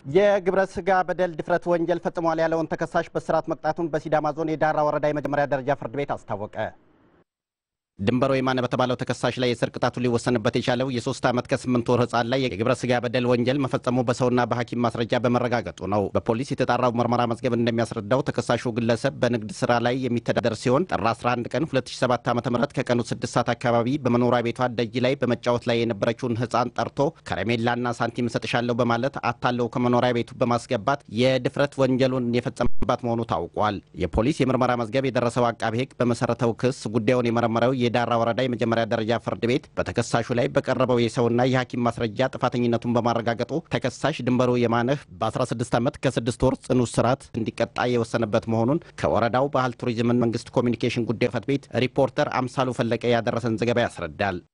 የግብረ ስጋ በደል ድፍረት ወንጀል ፈጽሟል ያለውን ተከሳሽ በስርዓት መቅጣቱን በሲዳማ ዞን የዳራ ወረዳ የመጀመሪያ ደረጃ ፍርድ ቤት አስታወቀ። ድንበሮ የማነ በተባለው ተከሳሽ ላይ የእስር ቅጣቱ ሊወሰንበት የቻለው የሶስት ዓመት ከስምንት ወር ህጻን ላይ የግብረ ስጋ በደል ወንጀል መፈጸሙ በሰውና በሐኪም ማስረጃ በመረጋገጡ ነው። በፖሊስ የተጣራው ምርመራ መዝገብ እንደሚያስረዳው ተከሳሹ ግለሰብ በንግድ ስራ ላይ የሚተዳደር ሲሆን ጥር 11 ቀን 2007 ዓ ም ከቀኑ 6 ሰዓት አካባቢ በመኖሪያ ቤቷ ደጅ ላይ በመጫወት ላይ የነበረችውን ህፃን ጠርቶ ከረሜላና ሳንቲም እሰጥሻለሁ በማለት አታለው ከመኖሪያ ቤቱ በማስገባት የድፍረት ወንጀሉን የፈጸመባት መሆኑ ታውቋል። የፖሊስ የምርመራ መዝገብ የደረሰው አቃቤ ህግ በመሰረተው ክስ ጉዳዩን የመረመረው የዳራ ወረዳ የመጀመሪያ ደረጃ ፍርድ ቤት በተከሳሹ ላይ በቀረበው የሰውና የሐኪም ማስረጃ ጥፋተኝነቱን በማረጋገጡ ተከሳሽ ድንበሩ የማነህ በ16 ዓመት ከስድስት ወር ጽኑ እስራት እንዲቀጣ የወሰነበት መሆኑን ከወረዳው ባህል ቱሪዝምን መንግስት ኮሚኒኬሽን ጉዳይ ጽሕፈት ቤት ሪፖርተር አምሳሉ ፈለቀ ያደረሰን ዘገባ ያስረዳል።